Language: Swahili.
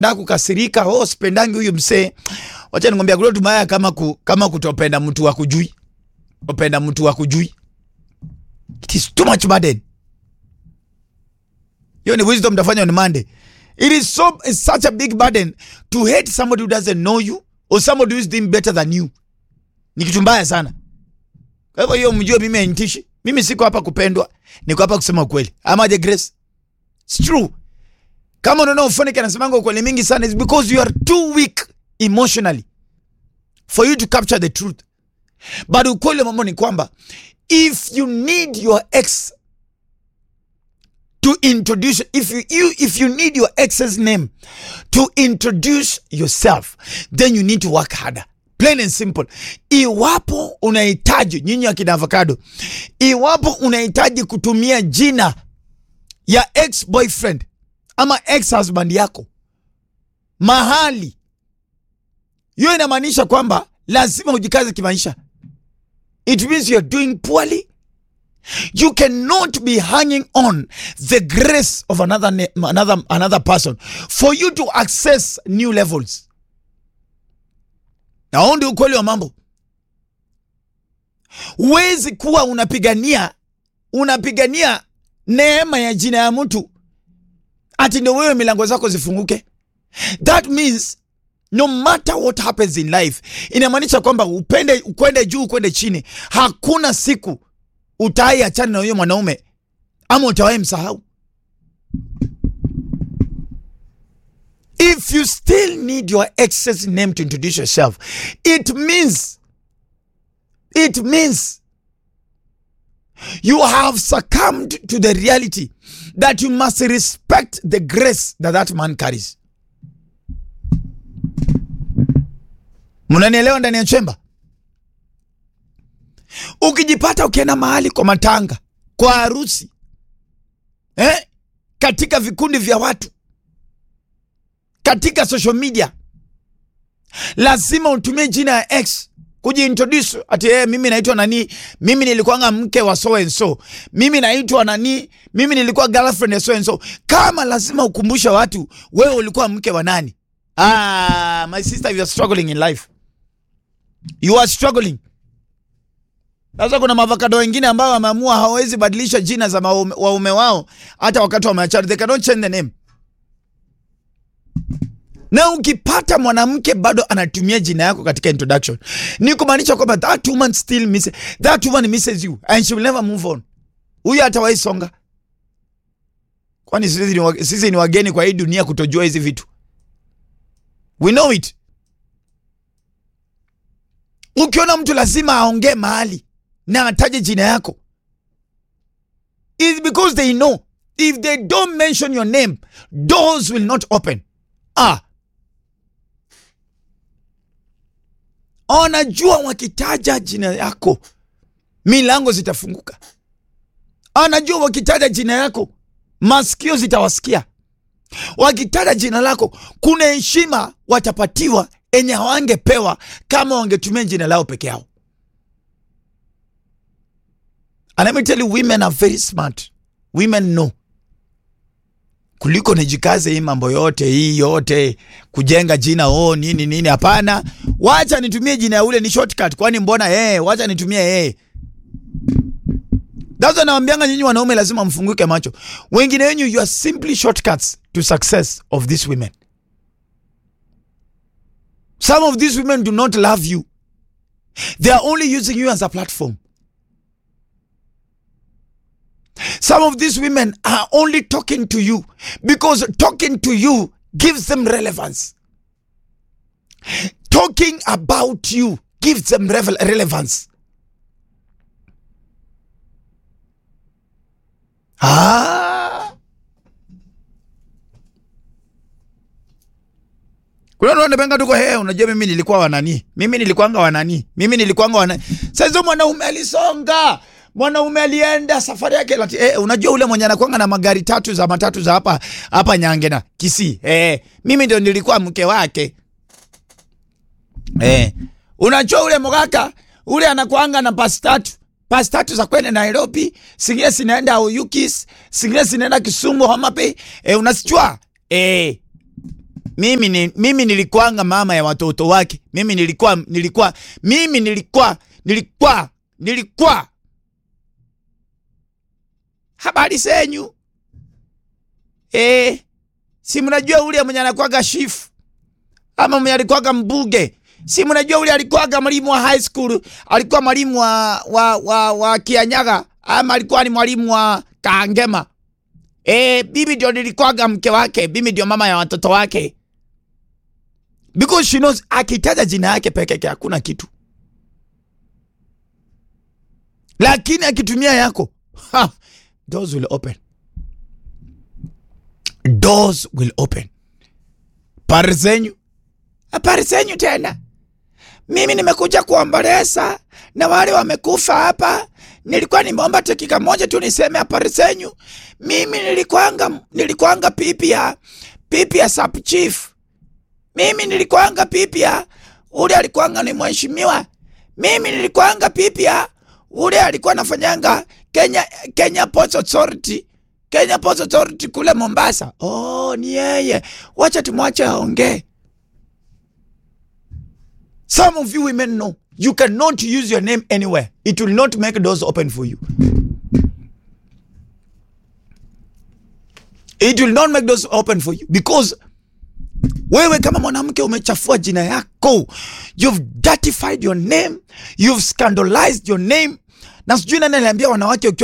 da kukasirika, oh sipendangi huyu msee. Wacha nikwambia kule tumaya kama ku, kama kutopenda mtu wa kujui. Upenda mtu wa kujui. It is too much burden. Hiyo ni wisdom tafanya on Monday. It is so it's such a big burden to hate somebody who doesn't know you or somebody who is doing better than you. Ni kitu mbaya sana. Kwa hivyo hiyo mjue mimi hainitishi. Mimi siko hapa kupendwa, niko hapa kusema ukweli. Ama je Grace? It's true. Kama unaona ufonike anasemanga ukweli mingi sana is because you are too weak emotionally for you to capture the truth. But ukweli wa mambo ni kwamba if you need your ex to introduce if you, you if you need your ex's name to introduce yourself then you need to work harder plain and simple iwapo unahitaji nyinyi akina avocado iwapo unahitaji kutumia jina ya ex boyfriend ama ex husband yako mahali hiyo inamaanisha kwamba lazima ujikaze kimaisha it means you're doing poorly you cannot be hanging on the grace of another na- another another person for you to access new levels na huo ndio ukweli wa mambo huwezi kuwa unapigania unapigania neema ya jina ya mtu ati ndio wewe milango zako zifunguke that means no matter what happens in life inamaanisha kwamba upende ukwende juu ukwende chini hakuna siku utai achana na huyo mwanaume ama utawahi msahau if you still need your ex's name to introduce yourself it means it means you have succumbed to the reality that you must respect the grace that that man carries mnanielewa ndani ya chemba ukijipata ukienda mahali kwa matanga kwa harusi eh? katika vikundi vya watu katika social media lazima utumie jina ya x kujiintroduce ati eh, mimi naitwa nani mimi nilikuwanga mke wa so and so mimi naitwa nani mimi nilikuwa girlfriend ya so and so kama lazima ukumbushe watu wewe ulikuwa mke wa nani ah, my sister you are struggling in life you are struggling sasa kuna mavakado wengine ambao wameamua hawawezi badilisha jina za maume- waume wao hata wakati wameachana they cannot change the name na ukipata mwanamke bado anatumia jina yako katika introduction ni kumaanisha kwamba that woman still miss, that woman misses you and she will never move on huyu hatawahi songa kwani sisi ni, wa- sisi ni wageni kwa hii dunia kutojua hizi vitu we know it ukiona mtu lazima aongee mahali na ataje jina yako is because they know if they don't mention your name doors will not open ah anajua wakitaja jina yako milango zitafunguka anajua wakitaja jina yako masikio zitawasikia wakitaja jina lako kuna heshima watapatiwa enye hawangepewa kama wangetumia jina lao peke yao and let me tell you women are very smart women know kuliko nijikaze hii mambo yote hii yote kujenga jina oh nini nini hapana wacha nitumie jina ya ule ni shortcut kwani mbona eh wacha nitumie eh That's why nawambianga nyinyi wanaume lazima mfunguke macho wengine wenyu you are simply shortcuts to success of these women some of these women do not love you they are only using you as a platform Some of these women are only talking to you because talking to you gives them relevance. Talking about you gives them revel- relevance. Ah. Kuna watu wanapenga tuko he, unajua mimi nilikuwa wanani, mimi nilikuwanga wanani, mimi nilikuwanga wanani. Sasa mwanaume alisonga, mwanaume alienda safari yake lati, eh, unajua ule mwenye anakuanga na magari tatu za matatu za hapa hapa Nyange na Kisii, eh, mimi ndio nilikuwa mke wake. Eh, unajua ule mgaka ule anakuanga na pasi tatu pasi tatu za kwenda Nairobi, zingine zinaenda Oyugis, zingine zinaenda Kisumu, Homa Bay. Eh, unasichua eh, mimi, ni, mimi nilikuanga mama ya watoto wake. Mimi nilikuwa nilikuwa mimi nilikuwa nilikuwa nilikuwa. Habari zenyu eh, si mnajua ule mwenye anakuwaga shifu ama mwenye alikuwaga mbuge si mnajua ule alikuwaga mwalimu wa high school, alikuwa mwalimu wa, wa, wa, wa Kianyaga ama alikuwa ni mwalimu wa Kaangema. E, bibi ndio nilikuwaga mke wake, bibi ndio mama ya watoto wake, because she knows akitaja jina yake peke yake hakuna kitu, lakini akitumia yako ha, doors will open, doors will open. Pare zenyu habari zenyu tena. Mimi nimekuja kuomboleza na wale wamekufa hapa. Nilikuwa nimeomba dakika moja tu niseme habari zenyu. Mimi nilikuanga nilikuanga pipi ya pipi ya sub chief. Mimi nilikuanga pipi ya ule alikuanga ni mheshimiwa. Mimi nilikuanga pipi ya ule alikuwa anafanyanga Kenya Kenya Ports Authority. Kenya Ports Authority kule Mombasa. Oh, ni yeye. Wacha tumwache aongee. Some of you women know you cannot use your name anywhere. It will not make doors open for you. It will not make doors open for you because wewe kama mwanamke umechafua jina yako, you've dirtified your name, you've scandalized your name. Na sijui nani aliambia wanawake